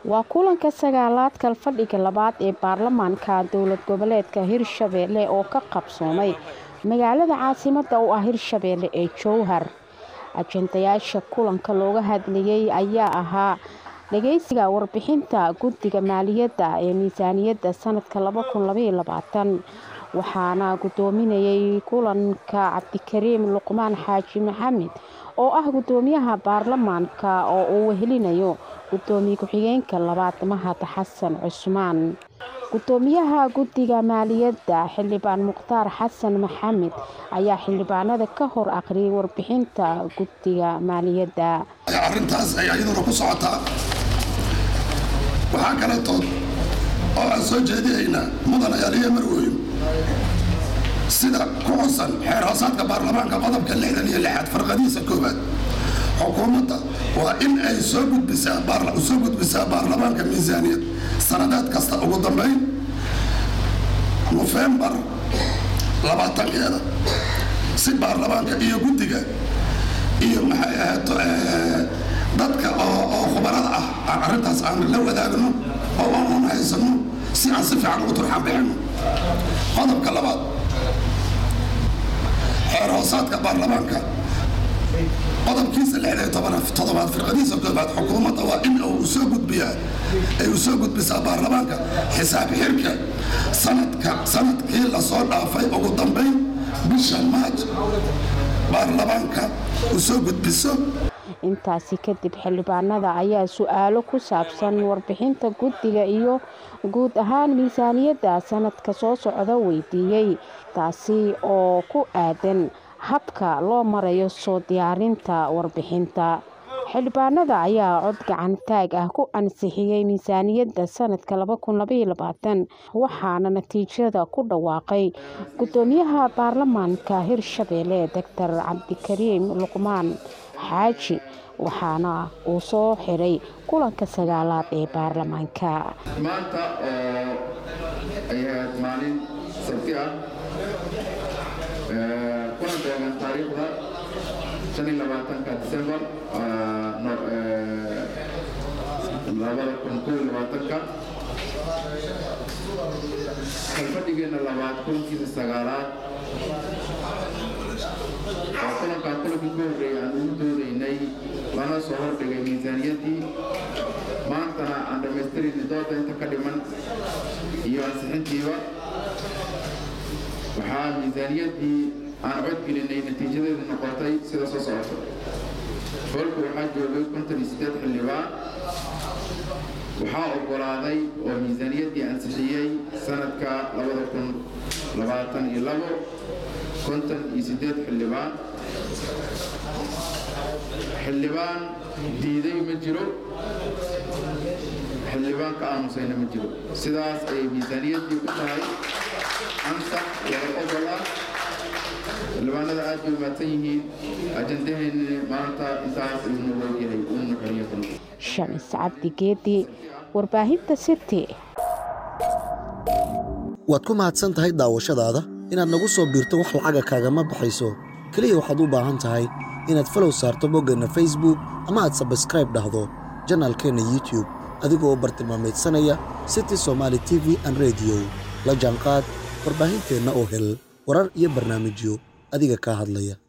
waa kulanka sagaalaad kalfadhiga labaad ee baarlamaanka dowlad goboleedka hirshabeelle oo ka qabsoomay magaalada caasimada u ah hirshabeelle ee jowhar ajendayaasha kulanka looga hadlayay ayaa ahaa dhageysiga warbixinta guddiga maaliyadda ee miisaaniyadda sanadka waxaana gudoominayay kulanka cabdikariim luqmaan xaaji maxamed oo ah gudoomiyaha baarlamaanka oo uu wehelinayo gudoomiye ku-xigeenka labaad mahad xasan cusmaan gudoomiyaha guddiga maaliyadda xildhibaan mukhtaar xasan maxamed ayaa xildhibaanada ka hor aqriyay warbixinta guddiga maaliyadda arrintaas ay iyaduna ku socotaa waxaa kaletood oo aan soo jeedihaynaa mudanayaal iyo marwooyin sida ku xusan xeer hoosaadka baarlamaanka qodobka lixdan iyo lixaad farqadiisa koowaad xukuumadda waa in ay soo gudbisaa gudbisaa baarlamaanka miisaaniyad sanadeed kasta ugu dambayn nofembar labaatankeeda si baarlamaanka iyo guddiga iyo maxay ahayd dadka oo khubarada ah aan arrintaas aan la wadaagno oo aan haysano si aan si fiican ugu turxaan bixino qodobka labaad xeer hoosaadka baarlamaanka qodobkiisa lixdan toddobaad firqadiisa koobaad xukuumadda waa in uu soo gudbiyaa ay u soo gudbisaa baarlamaanka xisaab xirka sanadka sanadkii lasoo dhaafay ugu dambayn bisha maaj baarlamaanka u soo gudbiso intaasi kadib xildhibaanada ayaa su-aalo ku saabsan warbixinta guddiga iyo guud ahaan miisaaniyadda sanadka soo socda weydiiyey taasi oo ku aadan habka loo marayo soo diyaarinta warbixinta xildhibaanada ayaa cod gacan taag ah ku ansixiyey miisaaniyadda sanadka waxaana natiijada ku dhawaaqay gudoomiyaha baarlamaanka hirshabeelle doctor cabdikariim luqmaan xaaji waxaana uu soo xiray kulanka sagaalaad ee baarlamaanka maanta oo ay ahayd maalin sabti ah kuna beegan taariikhda shan iyo labaatanka disembar labada kun kow iyo labaatanka kalfadhigeena labaad kulankiisa sagaalaad oo kulankaa kulankii ku horreeyay aan ugu doodaynay lana soo hordhigay miisaaniyaddii maantana aan dhammaystirayna dooda inta ka dhiman iyo ansixintiiba waxaa miisaaniyaddii aan codgelinay natiijadeedu noqotay sida soo socoto holku waxaa joogay konton iyo siddeed xildhibaan waxaa oggolaaday oo miisaaniyaddii ansixiyey sanadka labada kun labaatan iyo labo konton iyo siddeed xildhibaan xildhibaan diiday ma jiro xildhibaan ka aamusayna ma jiro sidaas ayay miisaaniyaddii ku tahay ansax wada ogol ah xildhibaanada aad bay umaadsan yihiin ajandaheenni maanta intaas ayuu noo ogyahay uuna xoriya kuna shamis cabdi geedi warbaahinta city waad ku mahadsan tahay daawashadaada inaad nagu soo biirto wax lacaga kaagama baxayso keliya waxaad u baahan tahay inaad falow saarto boggeenna facebook ama aad sabskraib dhahdo janaalkeenna youtube adigoo bartilmaamaydsanaya city somaali t v an rediyo la jaanqaad warbaahinteenna oo hel warar iyo barnaamijyo adiga kaa hadlaya